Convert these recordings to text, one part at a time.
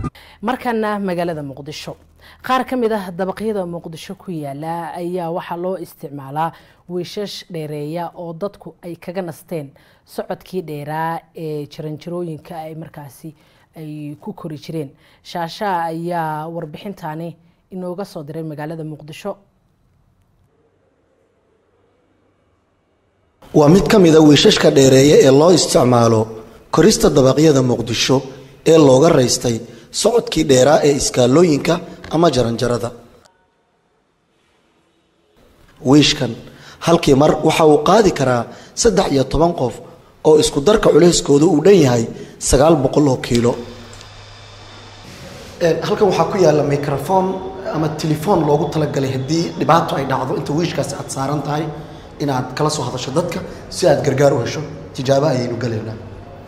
markana magaalada muqdisho qaar ka mid ah dabaqyada muqdisho ku yaala ayaa waxaa loo isticmaalaa wiishash dheereeya oo dadku ay kaga nasteen socodkii dheeraa ee jaranjarooyinka ay markaasi ay ku kori jireen shaashaa ayaa warbixintani inooga soo diray magaalada muqdisho waa mid ka mid a wiishashka dheereeya ee loo isticmaalo korista dabaqyada muqdisho ee looga raystay socodkii dheeraa ee iskaalooyinka ama jaranjarada wiishkan halkii mar waxa uu qaadi karaa saddex iyo toban qof oo isku darka culeyskooda uu dhan yahay sagaal boqol oo kiilo halkan waxaa ku yaalla microfon ama telefoon loogu talagalay haddii dhibaato ay dhacdo inta wiishkaasi aad saaran tahay inaad kala soo hadasho dadka si aad gargaar u hesho tijaabo ayaynu galaynaa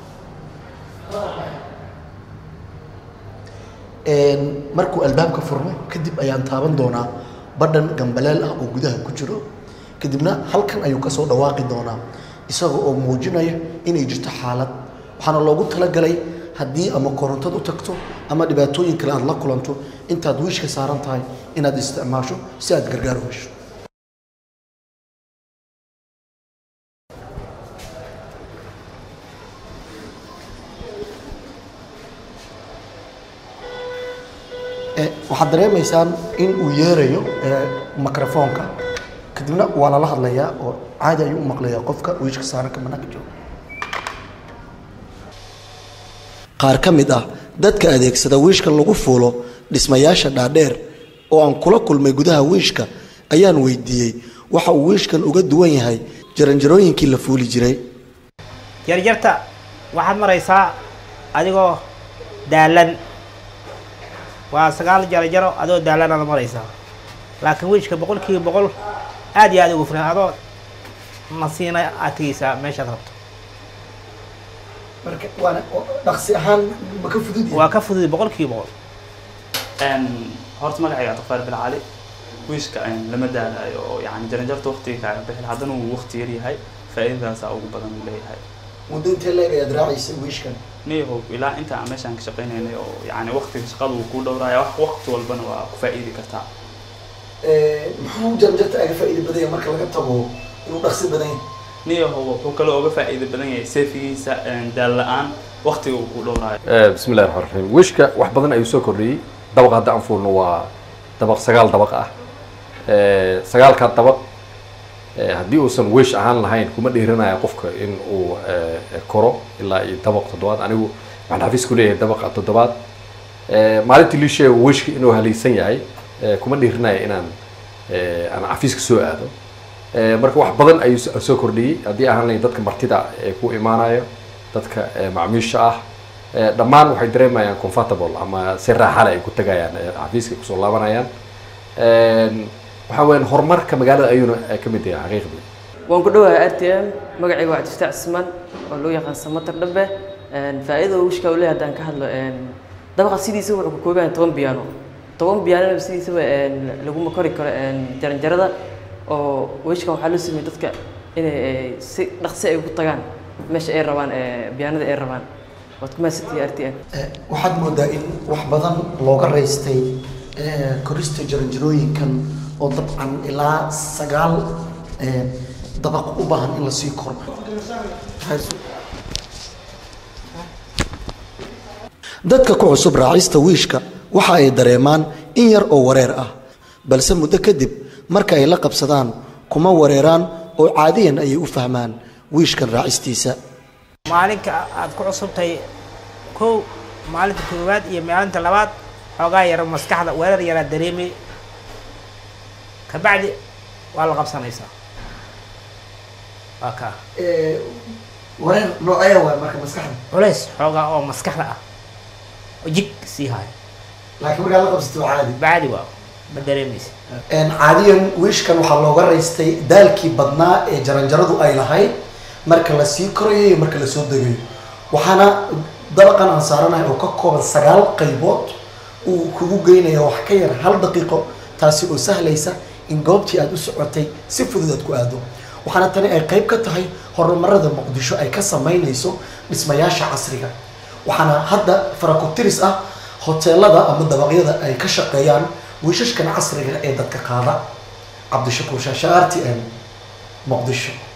markuu albaabka furmo kadib ayaan taaban doonaa badhan gambaleel ah oo gudaha ku jiro kadibna halkan ayuu kasoo dhawaaqi doonaa isaga oo muujinaya inay jirto xaalad waxaana loogu talagalay haddii ama korontad u tagto ama dhibaatooyin kale aad la kulanto intaad wiishka saaran tahay inaad isticmaasho si aad gargaar u hesho waxaad dareemaysaan in uu yeerayo microfoonka kadibna waa lala hadlayaa oo caadi ayuu u maqlayaa qofka wiishka saaranka manaanka jooga qaar ka mid ah dadka adeegsada wiishka lagu fuulo dhismayaasha dhaadheer oo aan kula kulmay gudaha wiishka ayaan weydiiyey waxa uu wiishkan uga duwan yahay jaranjarooyinkii la fuuli jiray jarjarta waxaad maraysaa adigoo daalan waa sagaal jarajaro adoo daalanaad maraysaa laakiin wiishka boqol kiiba boqol aad iyo aad ugu filan adoo nasiina aad tegeysaa meeshaad rabto marka waana dhaqsi ahaan ma ka fudud waa ka fudud boqol kiiba boqol horta magacayga abdiqaar bin cali wiishka lama daalayo oo yani jaranjarta waqtiga kaaga bixin haddana uu waqti yar yahay faa'iidadaasaa ugu badan uu leeyahay muddo intee leeg ayaad raacaysay wiishkan niyahow ilaa inta aan meeshaan ka shaqaynaynay oo yani waqtiga shaqada uu kuu dhowraya wax waqti walbana waa ku faa'iidi kartaa muxuu jaranjarta aga faa'iida badan yahay marka laga tago inuu dhaqsi badan yahay niyahow wuxuu kaloo uga faa'iida badan yahay seefigiisa daal la-aan waqtiga uu kuu dhowraayo bismi illahi raxmaan raxiim wiishka wax badan ayuu soo kordhiyey dabaq hadda aan fuulno waa dabaq sagaal dabaq ah sagaalkaa dabaq haddii uusan wish ahaan lahayn kuma dhiiranaya qofka in uu koro ilaa iyo dabaq toddobaad anigu waxaan xafiis ku leeyahay dabaqa toddobaad maalintii lii sheega wishka inuu halaysan yahay kuma dhiiranaya inaan aan xafiiska soo aado marka wax badan ayuu soo kordhiyey haddii ahaan lahayn dadka martida ee ku imaanayo dadka macmiisha ah dhammaan waxay dareemayaan comfortable ama si raaxale ay ku tagayaan xafiiska kusoo laabanayaan waxaa weyan horumarka magaalada ayuuna ka mid yahay xaqiiqdii waan ku dhowahay r t m magacayga waa cabdifataax cismaan oo loo yaqaan samatar dhabe faa'iidada wishka uu leeyahay haddaan ka hadlo dabaqa sidiisa wuxuu ka kooban yahay toban biyaano toban biyaanona sidiisaba laguma kori karo jaranjarada oo wishkan waxaa loo sameeyey dadka inay si dhaqsi ay ku tagaan meesha ay rabaan biyaanada ay rabaan waad ku mahadsantihi r t m waxaad moodaa in wax badan looga raystay korista jaranjarooyinkan oo dabcan ilaa sagaal dabaq u baahan in lasii koro dadka ku cusub raacista wiishka waxa ay dareemaan in yar oo wareer ah balse muddo kadib marka ay la qabsadaan kuma wareeraan oo caadiyan ayay u fahmaan wiishkan raacistiisa maalinka aad ku cusubtahay kow maalinta koowaad iyo maalinta labaad xoogaa yaro maskaxda weerar yaraa dareemay kabacdi waa la qabsanaysaa waa kaa wareer noocee waay marka maskaxda culays xoogaa oo maskaxda ah oo jig sii haayo laakiin markaa la qabsato waa caadi bacdi waa ma dareemaysa caadiyan wiishkan waxaa looga raystay daalkii badnaa ee jaranjaradu ay lahayd marka la sii korayo iyo marka lasoo degayo waxaana dabaqan aan saaranahay oo ka kooban sagaal qaybood uu kugu geynaya wax ka yar hal daqiiqo taasi oo sahlaysa in goobtii aad u socotay si fudud aad ku aado waxaana tani ay qayb ka tahay horumarada muqdisho ay ka samaynayso dhismayaasha casriga waxaana hadda farakotiris ah hoteelada ama dabaqyada ay ka shaqeeyaan wiishashkan casriga ee dadka qaada cabdishakuur shaasha r t n muqdisho